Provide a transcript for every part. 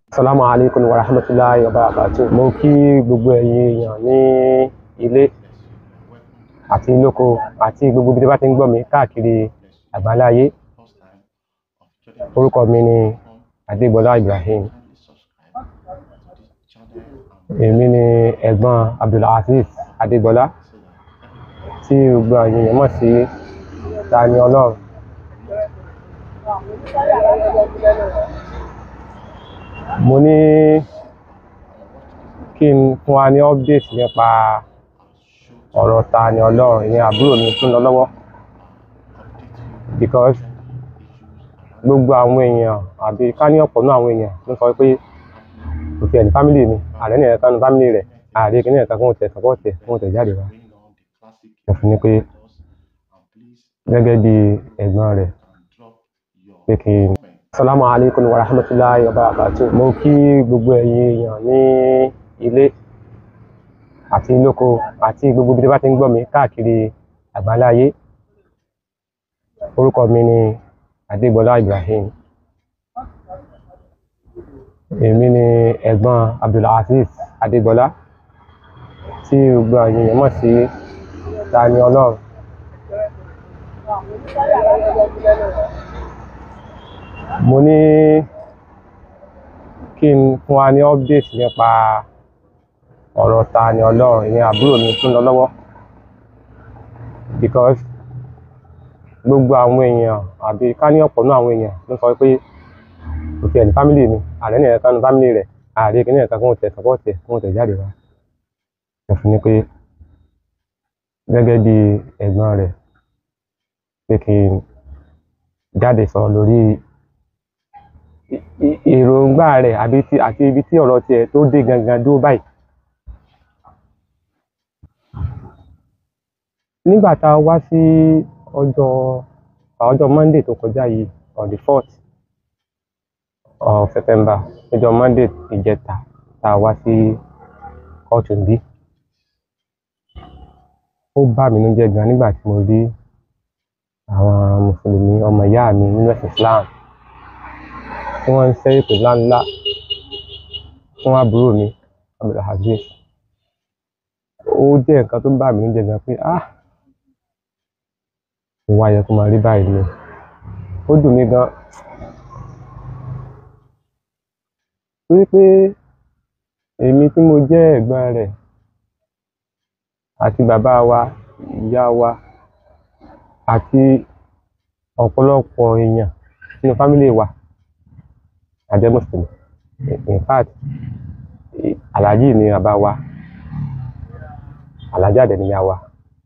Assalamu alaikum wa rahmatullahi wa barakatuh. Mo kí gbogbo ẹ̀yin èèyàn ní ilé àti lóko àti gbogbo ibi tí bá ti ń gbọ́ mi káàkiri àgbáláyé. Orúkọ mi ni Adégbọlá Ibrahim. Èmi ni ẹ̀gbọ́n Abdulaziz Adégbọlá tí gbogbo àwọn èèyàn mọ̀ sí Tani Ọlọ́run. Mo ní kí n fún wa ní update nípa ọ̀rọ̀ Tani Ọlọ́run ìyẹn àbúrò mi tó ń lọ lọ́wọ́ because gbogbo àwọn èèyàn àbí ká ní ọ̀pọ̀ náà àwọn èèyàn ló sọ pé kò tiẹ̀ ní family ni ààrẹ ní ẹ̀ka ní family rẹ̀ ààrẹ kìíní ẹ̀ka kóhun tẹ̀ support ẹ̀ kóhun tẹ̀ jáde wá. Mo fi ní pé gẹ́gẹ́ bí ẹ̀gbọ́n rẹ̀ pé kí n. Assalamu alaikum wa rahmatullahi wa barakatuh. Mo kí gbogbo ẹ̀yin èèyàn ní ilé àti lóko àti gbogbo ibi tí bá ti ń gbọ́ mi káàkiri àgbáláyé. Orúkọ mi ni Adégbọlá Ibrahim. Èmi ni ẹ̀gbọ́n Abdulaziz Adégbọlá tí gbogbo àwọn èèyàn mọ̀ sí Tani Ọlọ́run. Mo ní kí n fún wa ní update nípa ọ̀rọ̀ Tani Ọlọ́run ìyẹn àbúrò mi tó ń lọ lọ́wọ́ because gbogbo àwọn èèyàn àbí ká ní ọ̀pọ̀ náà àwọn èèyàn ló sọ pé kò tiẹ̀ ní family ni ààrẹ ní ẹ̀ka ní family rẹ̀ ààrẹ kìíní ẹ̀ka kóhun tẹ̀ support ẹ̀ kóhun tẹ̀ jáde wá. Mo fi ní pé gẹ́gẹ́ bí ẹ̀gbọ́n rẹ̀ pé kí n jáde sọ lórí èròǹgbà rẹ̀ àbí ti àti ibi tí ọ̀rọ̀ tiẹ̀ tó dé gangan dúró báyìí. Nígbà tá a wá sí ọjọ́ ọjọ́ Monday tó kọjá yìí on the fourth of September ọjọ́ Monday ìjẹta tá a wá sí kóòtù níbí. Ó bà mí nínú jẹ́ gan nígbà tí mo rí àwọn mùsùlùmí ọmọ ìyá mi nínú ẹ̀sìn Islam tí wọ́n ń ṣẹ́ èpè ńláńlá fún àbúrò mi Abdulaziz. Ó jẹ́ nǹkan tó bà mí nínú jẹ́ gan pé ah mo wá yẹ kó máa rí báyìí ni. Ó dùn mí gan torí pé èmi tí mo jẹ́ ẹ̀gbọ́n rẹ̀ àti bàbá wa ìyá wa àti ọ̀pọ̀lọpọ̀ èèyàn nínú family wa a jẹ́ mùsùlùmí in fact Alhaji ni bàbá wa Alhaja dẹ̀ ni ìyá wa.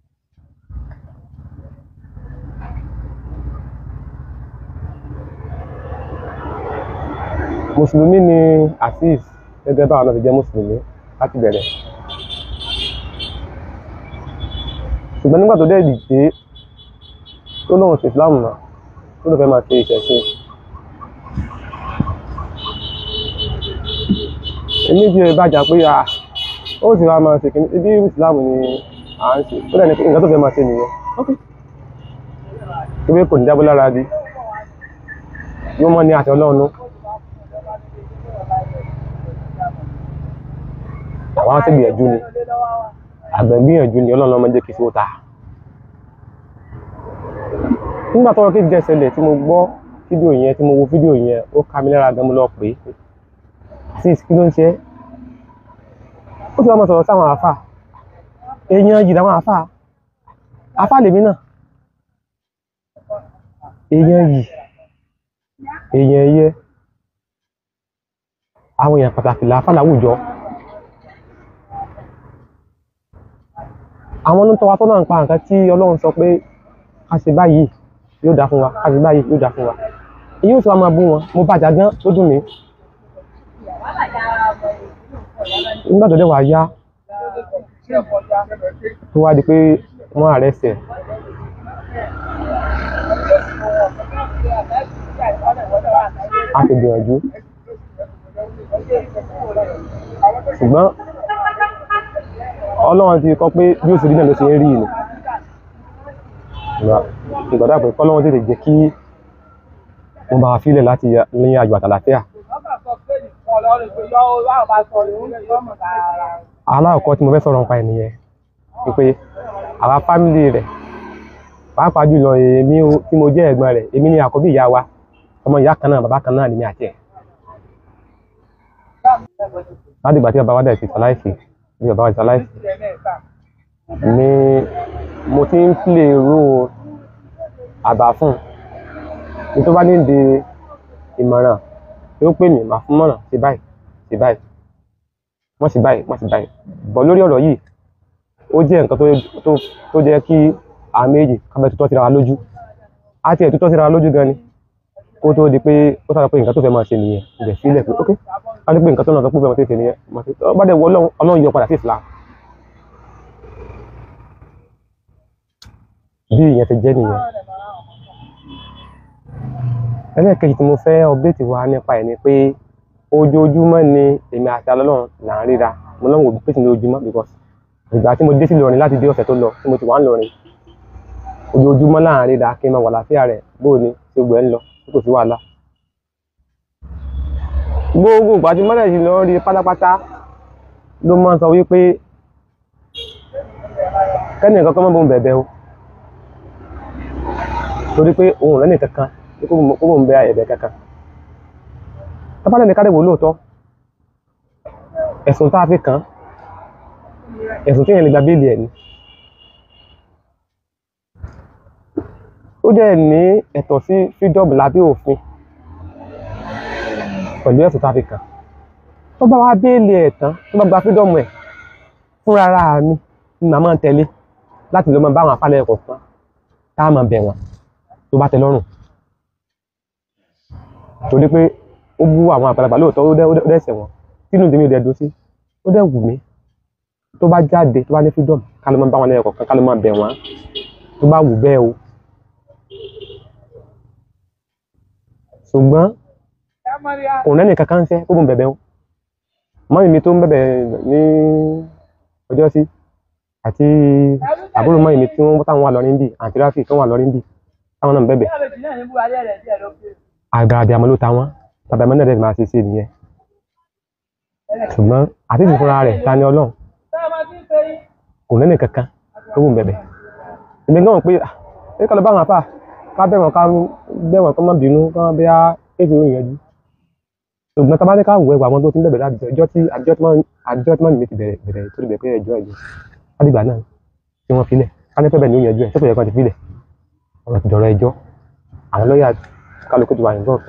Mùsùlùmí ni Azeez gẹ́gẹ́ báwa náà ti jẹ́ mùsùlùmí láti bẹ̀rẹ̀. Ṣùgbọ́n nígbà tó dẹ̀ dìde tó lóun ṣe Islam mọ́ tó lóun fẹ́ máa ṣe ìṣẹ̀ṣe. Èmi bí ẹ bá jà pé à ó sì wá máa ṣe kìíní ibi Islam ni à ń ṣe ó dẹ̀ ní nǹkan tó fẹ́ máa ṣe nìyẹn. Ìwé kò ní jábọ́ lára di yóò mọ́ ní àti Ọlọ́run nú. Àwa sì gbìyànjú ni àgbẹ̀ gbìyànjú ni Ọlọ́run máa ń jẹ́ kí ó ta. Nígbà tọ́rọ̀ kéèsì dẹ̀ ṣẹlẹ̀ tí mo gbọ́ fídíò yẹn tí mo wo fídíò yẹn ó ká mi lára gan mo lọ pè é Azeez kí ló ń ṣe é ó ti wá máa sọ̀rọ̀ sáwọn àáfà èèyàn yìí làwọn àáfà àáfà lèmi náà èèyàn yìí èèyàn yẹ àwọn èèyàn pàtàkì làáfà láwùjọ àwọn onítọ̀ wa tó náà ń pa nǹkan tí Ọlọ́run sọ pé ká ṣe báyìí yóò dá fún wa ká ṣe báyìí yóò dá fún wa èyí ò sì wá máa bú wọn mo bàjá gan ó dùn mí nígbà tó dé wàá yá tó wá di pé wọ́n arrest ẹ̀ a ti gbìyànjú ṣùgbọ́n Ọlọ́run ti kọ pé bí ó ṣe rí náà ló ṣe ń rí ni ìgbàdá pé kọ́lọ́run tètè jẹ́ kí wọ́n bá wa fílẹ̀ láti ní ayọ̀ àtàlàfíà alákọ̀ọ́kọ́ tí mo fẹ́ sọ̀rọ̀ nípa ẹ̀ nìyẹn ni pé àwa fámìlì rẹ̀ pàápàá jùlọ èmi o- tí mo jẹ́ ẹ̀gbọ́n rẹ̀ èmi ni àkọ́bí ìyá wa ọmọ ìyá kan náà bàbá kan náà lèmi àti ẹ̀ láti ìgbà tí bàbá wa dẹ̀ ti ṣaláìsí bí bàbá wa ti ṣaláìsí ni mo ti ń play role àbá fún un ní tó bá ní di ìmọ̀ràn yóò pè mí màá fún mọ̀ràn sí báyìí sí báyìí wọ́n sì báyìí wọ́n sì báyìí bọ̀ lórí ọ̀rọ̀ yìí ó jẹ́ nǹkan tó tó tó jẹ́ kí àwọn méjì kábẹ́ tutọ́ síra wa lójú á tiẹ̀ tutọ́ síra wa lójú gan ni kó tó di pé ó sábà pé nǹkan tó fẹ́ máa ṣe nìyẹn ìbẹ̀ sílẹ̀ pé ok á ní pé nǹkan tó náà sọ pé ó fẹ́ máa ṣe nìyẹn máa ṣe ọ bá dẹ̀ wọ ọlọ́run ọlọ́run yọ padà sí Islam bí ìyẹn ti jẹ́ nìyẹn ẹlẹ́ẹ̀kejì tí mo fẹ́ update wa nípa ẹ̀ ni pé ojoojúmọ́ ni èmi àti alọ́lọ́run là ń ríra mo lọ́wọ́ òbí pèsè ní ojúmọ́ because ìgbà tí mo dé sí Ìlọrin láti dé ọ̀sẹ̀ tó lọ tí mo ti wà ń lọrin ojoojúmọ́ là ń ríra kí n máa wà láfíà rẹ̀ bóò ni tí gbogbo ẹ̀ ń lọ tí kò sí wàhálà. gbogbo ìgbà tí mọ́lẹ̀ sí lọ rí pátápátá ló máa ń sọ wípé kẹ́ni nǹkan kan mọ́ bóun bẹ̀bẹ̀ o torí pé òun rẹ̀ nìkan kan kó bóun bẹ ẹ̀bẹ̀ kankan tábàlẹ̀ ní kádẹ́wò lóòótọ́ ẹ̀sùn tá a fi kàn án ẹ̀sùn téèyàn lè gba béèlì ẹ̀ ni ó dẹ̀ ní ẹ̀tọ́ sí freedom lábẹ́ òfin pẹ̀lú ẹ̀sùn tá a fi kàn án tó bá wá béèlì ẹ̀ tán tó bá gba freedom ẹ̀ fúnra ara mi ni màá máa tẹ̀lé láti lọ máa bá àwọn afálẹ̀ kọ̀ọ̀kan tá a máa bẹ̀ wọ́n tó bá tẹ́ lọ́rùn torí pé ó bú àwọn àgbàlagbà lóòótọ́ ó dẹ́ ó dẹ́ ẹsẹ̀ wọn tínú tèmi ò dẹ̀ dùn sí ó dẹ̀ wù mí tó bá jáde tó bá ní freedom ká ló máa bá wọn lẹ́yìn kọ̀ọ̀kan ká ló máa bẹ̀ wọ́n tó bá wù bẹ́ẹ̀ o ṣùgbọ́n kò rẹ́nì kankan ń sẹ́ kó bùn bẹ̀bẹ̀ o mọ́mí mi tó ń bẹ̀bẹ̀ ní ọjọ́ sí àti àbúrò mọ́mí mi tí wọ́n táwọn wà lọ́rin bì àti ráfì tó wà lọ́rin bì táwọn náà ń bẹ̀bẹ̀ àgàràdì àmọ́ ló ta wọ́n tàbí àmọ́ náà dẹ̀ máa ṣe sí nìyẹn ṣùgbọ́n àti ìfúnra rẹ̀ ta ni ọlọ́run kò lẹ́nì kankan tó wù bẹ̀bẹ̀ èmi náà pé ah ẹ ká lọ bá wọn àfà ká bẹ̀ wọ́n ká bẹ̀ wọ́n kó má bínú ká má bẹ́ èsì òyìn yanjú ṣùgbọ́n tá a bá ní ká wù ẹwà àwọn tó ti ń bẹ̀bẹ̀ láti ọjọ́ tí àjọ tí wọ́n àjọ tí wọ́n mi ti bẹ̀rẹ̀ bẹ̀rẹ̀ tó ti bẹ̀rẹ̀ pé ẹjọ́ ẹjọ́ ládìgbà náà tí wọ́n filẹ̀ ká ní pẹ́bẹ̀ ní òyìn yanjú ẹ̀ sẹ́kọ̀ọ́ yẹ kan ti filẹ̀ ọ̀rọ̀ ti dọ̀rọ̀ ẹjọ́ àwọn lọ́ọ̀yà kálukú ti wà involved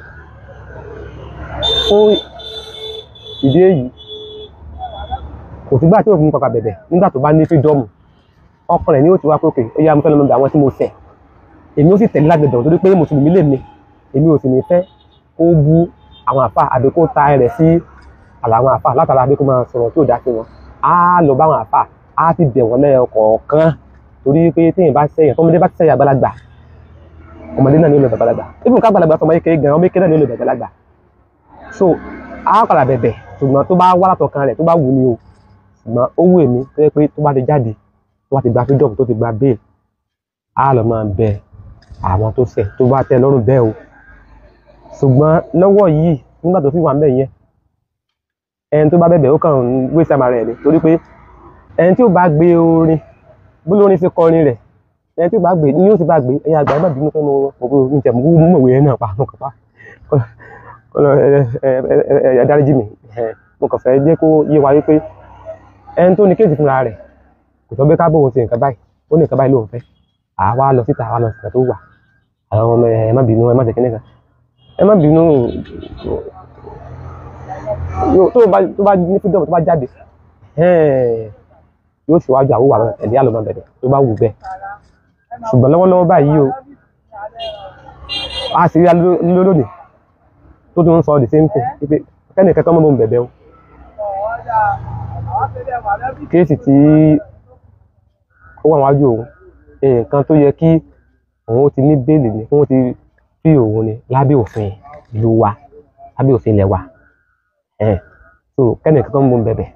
fún ìdí èyí kò sígbà tí òfin pàpà bẹ̀bẹ̀ nígbà tó bá ní fídọ́ọ̀mù ọkàn rẹ̀ ni ó ti wá pé òkè ó yá mo fẹ́ lọ́mọ bẹ̀ àwọn tí mo ṣẹ̀ èmi ó sì tẹ̀lé lágbẹ̀dọ̀ torí pé mùsùlùmí lè mi èmi ò sì ní fẹ́ kó bú àwọn àfà àbí kó ta rẹ̀ sí àlà àwọn àfà látara àbí kó máa sọ̀rọ̀ tí ò dá sí wọn á lọ bá àwọn àfà á ti bẹ̀ wọ́n lẹ́yọ kọ̀ọ̀kan torí pé téèyàn bá sẹ́yìn tọ́mọdé bá ti sẹ́yìn àgbàlagbà ọmọdé náà ní olè bàgbàlagbà ibùn ká àgbàlagbà sọmọ kékeré gan ọmọ kékeré náà ní olè bàgbàlagbà so á padà bẹ̀bẹ̀ ṣùgbọ́n tó bá wá látọkàn rẹ̀ tó bá wù ní o ṣùgbọ́n ó wù èmi tó yẹ pé tó bá ti jáde tó bá ti gba freedom tó ti gba bail á lọ máa bẹ àwọn tó ṣẹ̀ tó bá tẹ́ lọ́rùn bẹ́ẹ̀ o ṣùgbọ́n lọ́wọ́ yìí nígbà tó fi wà ńbẹ̀ yẹn ẹni tó bá bẹ̀bẹ̀ ó kàn ń wé sàmà rẹ̀ ni torí pé ẹni tí ó bá gbé orin bó lórin ṣe kọrin rẹ̀ ẹni tí ó bá gbé ni yóò ti bá gbé ẹ̀yin àgbà ẹ má bínú pé mo mo mo ní tẹ̀mú mú mọ̀wé yẹn náà pa mo kàn pa kọlọ ẹ ẹ ẹ ẹ dáríjì mi ẹ mo kàn fẹ́ jẹ́ kó yé wa wípé ẹni tó ní kéèsì fúnra rẹ̀ kò sọ pé ká bóun ṣe nǹkan báyìí ó ní nǹkan báyìí lóun fẹ́ àwa lọ síta àwa lọ síta tó wà àwọn ọmọ ẹ má bínú ẹ má ṣe kíní kan ẹ má bínú yóò tó bá tó bá ní freedom tó bá jáde ẹ̀ẹ́n yóò ṣíwájú àwòwà àwọn ẹ̀dí àlọ́mọ bẹ̀rẹ̀ tó bá wù bẹ́ẹ̀ ṣùgbọ́n lọ́wọ́lọ́wọ́ báyìí o a sì rí alólò lónìí tó tún ń sọ the same thing wípé kẹ́ni kẹ́kọ́ mọ́ mọ́ bẹ̀bẹ̀ o kéèsì tí ó wà wájú òun nǹkan tó yẹ kí òun ti ní bẹ́ẹ̀lì ni òun ti fi òun ni lábẹ́ òfin ìlú wa lábẹ́ òfin ilẹ̀ wa ẹ̀ so kẹ́ni kẹ́kọ́ mọ́ bẹ̀bẹ̀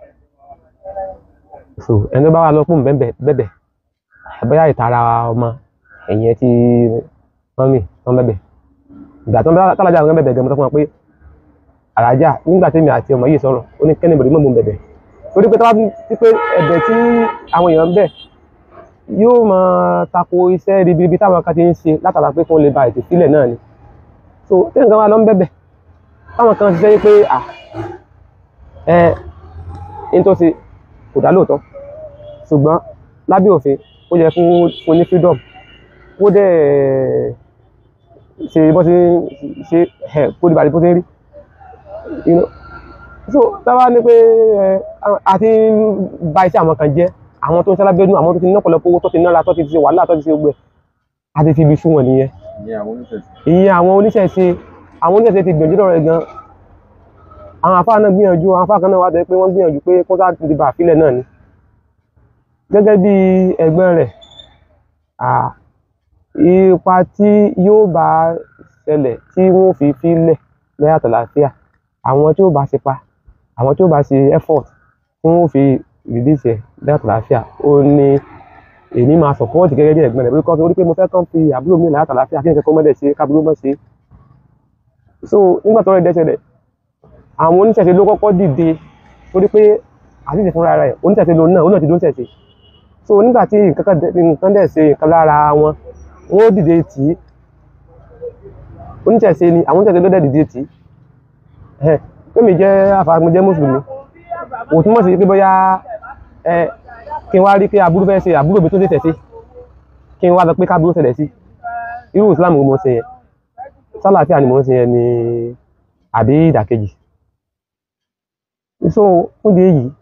so ẹni tó bá wà lọ fún bẹ̀bẹ̀ bẹ̀bẹ̀ bóyá ìtara ọmọ ẹ̀yìn ẹ ti mọ́mì tó ń bẹ̀bẹ̀ ìgbà tó ń bá tálájà àwọn bẹ̀bẹ̀ gẹ̀ mo sọ fún wọn pé alájà nígbà tí mi àti ọmọ yìí sọ̀rọ̀ ó ní kẹ́ni bọ̀dé mọ̀ bẹ̀bẹ̀ torí pé tọ́wá ti pé ẹ̀bẹ̀ tí àwọn èèyàn ń bẹ̀ yóò máa tako iṣẹ́ ribiribi táwọn kan ti ń ṣe látara pé kí wọ́n lè ba ètò sílẹ̀ náà ni so tí nǹkan wa lọ ń bẹ̀bẹ̀ táwọn kan ṣiṣẹ́ pé à ẹ ní tó ṣe kò dá lóòótọ́ ṣùgbọ́n lábẹ́ òfin ó yẹ fún fún ní freedom ó dẹ̀ ṣe bó ṣe ṣe ẹ̀ kó dìbò àti bó ṣe rí you know so táwa ní pé ẹ àti ba iṣẹ́ àwọn kan jẹ́ àwọn tó ń sálábẹ́ nù àwọn tó ti ní ọ̀pọ̀lọpọ̀ owó tó ti nára tó ti ṣe wàhálà tó ti ṣe gbẹ àti fi ibi fún wọn nìyẹn ìyẹn àwọn oníṣẹ̀ṣe. ìyẹn àwọn oníṣẹ̀ṣe àwọn oníṣẹ̀ṣe ti gbìyànjú lọ́rọ̀ ẹ̀ gan àwọn àfáà náà gbìyànjú àwọn àfáà kan náà wà tẹ́ pé wọ́n gbìyànjú pé kó sáà ti bà àfilẹ̀ náà ni gẹ́gẹ́ bí ẹgbẹ́ rẹ̀ à, ipa tí yóò bá ṣẹlẹ̀ tí wọ́n fi filẹ̀ lẹ́yàtọ̀ láfíà àwọn tí ó bá ṣe pa àwọn tí ó bá ṣe effort tí wọ́n fi release ẹ̀ lẹ́yàtọ̀ láfíà ó ní èmi máa support gẹ́gẹ́ bí ẹ̀gbọ́n rẹ̀ pé kọ́ torí pé mo fẹ́ kàn fi àbúrò mi lẹ́yàtọ̀ láfíà kí nǹkan kan mọ́lẹ̀ ṣe kábúrò mọ́ ṣe so nígbà tó rẹ̀ dẹ́sẹ̀ rẹ̀ àwọn oníṣẹ̀ṣe ló kọ́kọ́ dìde torí pé àtìsí fúnra rẹ̀ oníṣẹ̀ṣe lòun náà òun náà ti dóńṣẹ̀ṣe so nígbà tí nǹkan kan dẹ̀- nǹkan dẹ̀ ṣe nǹkan lára wọn wọn ó dìde tì í oníṣẹ̀ṣe ni àwọn oníṣẹ̀ṣe ló dẹ̀ dìde tì í ẹ̀ pèmí jẹ́ àfàgùn jẹ́ mùsùlùmí kò túmọ̀ sí pé bóyá ẹ kí n wá rí pé àbúrò fẹ́ ṣe àbúrò mi tó tètè sí kí n wá lọ pé kábúrò ṣẹlẹ̀ sí irú Islam wo mo ṣe yẹn sálàáfíà ni mo ń ṣe yẹn ni àbí ìdàkejì so fún di èyí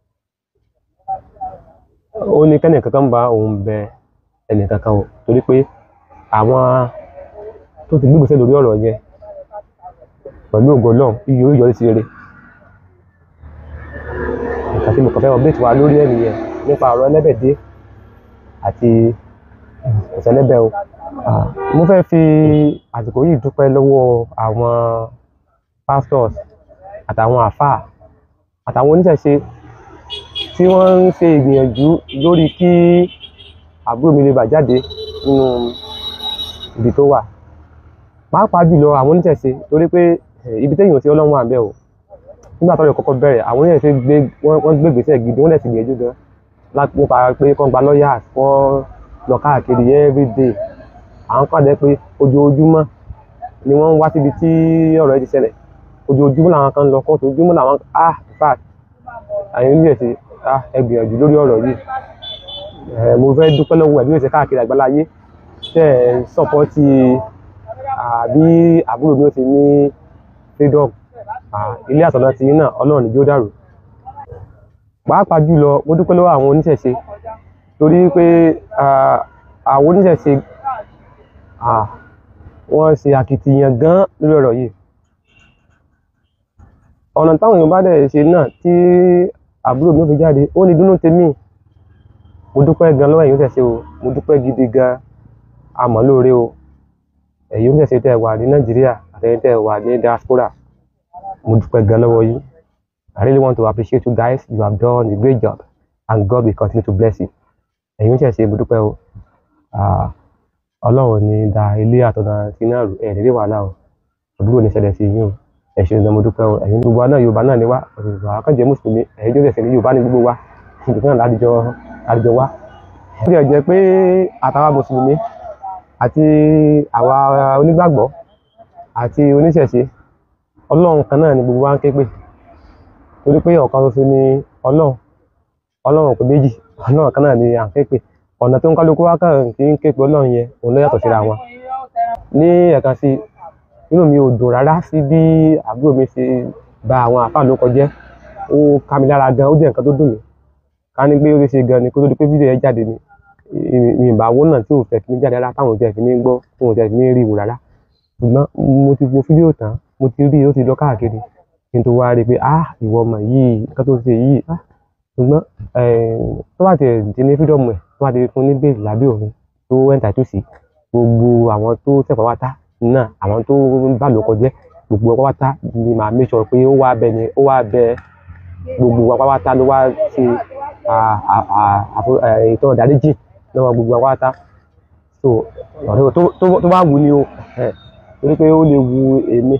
ó ní kẹ́nì kankan bá òun bẹ ẹnì kankan o torí pé àwọn tó ti gbégbèsè lórí ọ̀rọ̀ yẹn pẹ̀lú ògo Ọlọ́run iye ó yọrí sí rere nǹkan tí mo kàn fẹ́ update wa lórí ẹ̀ nìyẹn nípa ọ̀rọ̀ ẹlẹ́bẹ̀dé àti ìṣẹ̀lẹ́bẹ̀ o Ah, mo fẹ́ fi àsìkò yìí dúpẹ́ lọ́wọ́ àwọn pastors àtàwọn àfáà àtàwọn oníṣẹ̀ṣe tí wọ́n ń ṣe ìgbìyànjú lórí kí àbúrò mi lè bà jáde nínú ibi tó wà pàápàá jùlọ àwọn oníṣẹ̀ṣe torí pé eh, ibi téèyàn ò sí ọlọ́run wà ń bẹ̀ o nígbà tó lè kọ́kọ́ bẹ̀rẹ̀ àwọn oníṣẹ̀ṣe gbé wọ́n wọ́n gbé ìgbésẹ̀ gidi wọ́n dẹ̀ ti gbìyànjú gan láti nípa pé kán gba lọ́ọ̀yà wọ́n lọ káàkiri everyday àwọn kan dẹ̀ pé ojoojúmọ́ ni wọ́n ń wá síbi tí ọ̀rọ̀ yìí ti ṣẹlẹ̀ ojoojúmọ́ làwọn kan ń lọ kóòtù ojoojúmọ́ làwọn ah in fact àyìn oníṣẹ́ ṣe ah ẹ gbìyànjú lórí ọ̀rọ̀ yìí ẹ mo fẹ́ dúpẹ́ lọ́wọ́ ẹ̀ bí wọ́n ṣe káàkiri àgbáláyé tẹ́ ẹ̀ ń sọ́pọ́tì àbí àbúrò mi ó ti ní freedom Ah, ilé àtọ̀nà ti yín náà ọlọ́run níjó dàrú pàápàá jùlọ mo dúpẹ́ lọ́wọ́ àwọn oníṣẹ̀ṣe torí pé ah, àwọn oníṣẹ̀ṣe ah, wọ́n ṣe akitiyan gan lórí ọ̀rọ̀ yìí ọ̀nà táwọn èèyàn bá dẹ̀ ṣe náà tí àbúrò mi ò fi jáde ó ní dúnú tèmi mo dúpẹ́ gan lọ́wọ́ ẹ̀yin oníṣẹ̀ṣe o mo dúpẹ́ gidi gan àmọ́ lóore o ẹ̀yin oníṣẹ̀ṣe tẹ́ ẹ wà ní nàìjíríà àtẹ̀yin tẹ́ ẹ wà ní diaspora mo dúpẹ́ gan lọ́wọ́ yín I really want to appreciate you guys you have done a great job and God will continue to bless you ẹ̀yin oníṣẹ̀ṣe mo dúpẹ́ o Ah, ọlọ́run ní da ilé àtọ̀nà tí náà rú ẹ̀ nílé wàhálà o àbúrò ní ṣẹlẹ̀ sí yín o ẹ ṣeun gan mo dúpẹ́ o ẹ̀yin gbogbo wa náà yorùbá náà ni wá yorùbá akọ́jẹ́ mùsùlùmí ẹ̀yin jọ́sẹ̀ sí ní yorùbá ní gbogbo wa nítorí náà ládìjọ ládìjọ wá. ó ti jẹ́ pé àtàwa mùsùlùmí àti àwa onígbàgbọ́ àti oníṣẹ̀ṣe ọlọ́run kan náà ni gbogbo wa ń ké pè torí pé ọ̀kan ṣoṣo ni ọlọ́run ọlọ́run kò méjì ọlọ́run kan náà ni à ń ké pè ọ̀nà tó ń kálukú wá kàn kí ń ké pè ọlọ́run yẹn òun ló yàtọ̀ síra wọn ní ẹ̀ka sí inú mi ò dùn rárá sí bí àbúrò mi ṣe ba àwọn àfáà ló kọjẹ́ ó ká mi lára gan ó jẹ́ nǹkan tó dùn mí ká ní pé ó lè ṣe gan ni kó tó di pé fídíò yẹn jáde ni ì- mi ìbá wo náà tí ò fẹ́ fi ní jáde rárá táwọn ò tẹ̀ fi ní gbọ́ tí wọn ò tẹ̀ fi ní rí wò rárá ṣùgbọ́n mo ti wo fídíò tán mo ti rí i ó ti lọ káàkiri kí n tó wá rí i pé ah ìwọ ọmọ yìí nǹkan tó ṣe yìí ah ṣùgbọ́n eh, tó bá tiẹ̀ di ní fídíọ̀mù ẹ̀ tó bá ti fún ní bẹ́ẹ̀lì lábẹ́ òfin tó ẹ̀ńtà tó sí gbogbo àwọn tó tẹ̀pá wá tá náà àwọn tó ń bá lò kọjẹ́ gbogbo ọpá wá tá ni màá make sure pé ó wá bẹ ni ó wá bẹ gbogbo ọpá wá tá ló wá ṣe à- à- à- àfo- ẹ̀, ìtọ́ ìdáríjì lọ́wọ́ gbogbo ọpá wá tá so ọ̀rẹ́ tó tó tó bá wù ni o ẹ̀, torí pé ó lè wu èmi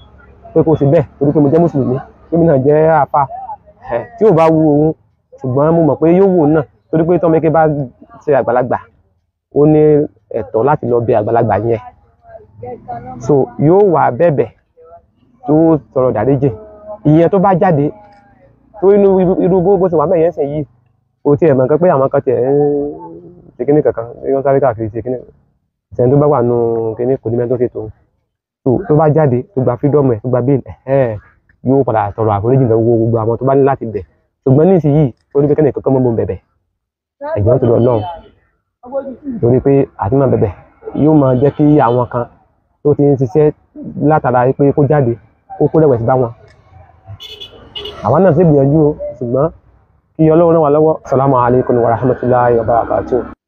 pé kó ṣe bẹ́ẹ̀ torí pé mo jẹ́ mùsùlùmí pé mi náà jẹ́ àfa ẹ̀ tí ò bá wu òun ṣùgbọ́n mo mọ̀ pé yóò wù òun náà torí pé tọ́mọ eke bá ṣe àgbàlagbà ó ní ẹ̀tọ́ láti lọ bẹ̀ àgbàlagbà yẹn so yóò wà bẹ̀bẹ̀ tó sọ̀rọ̀ dáríjì ìyẹn tó bá jáde tó inú irú bó bó ṣe wà mẹ́yẹn sìn yìí kò tiẹ̀ mọ̀ nǹkan pé àwọn kan tiẹ̀ ń ṣe kíní kankan wọ́n sáré káàkiri ṣe kíní ìṣẹ̀ni tó bá wà nù kíní kò ní mẹ́tò ṣe tòun tó tó bá jáde tó gba freedom ẹ̀ tó gba bail ẹ̀ yóò padà tọrọ àforíjì lọ́wọ́ gbogbo àwọn tó bá ní láti bẹ̀ ṣùgbọ́n nísìnyí ó ní pé kẹ́ni kankan mọ́ mọ́ bẹ̀bẹ̀ ẹ̀jọ̀ tó lọ lọ́hùn torí pé àti máa bẹ̀bẹ̀ yóò máa jẹ́ kí àwọn kan tó ti ń ṣiṣẹ́ látara pé kó jáde kó kó rẹ̀wẹ̀sì bá wọn àwa náà sì gbìyànjú o ṣùgbọ́n kí ọlọ́run ràn wá lọ́wọ́ salamu alaykum wa rahmatulahi wa barakatuh.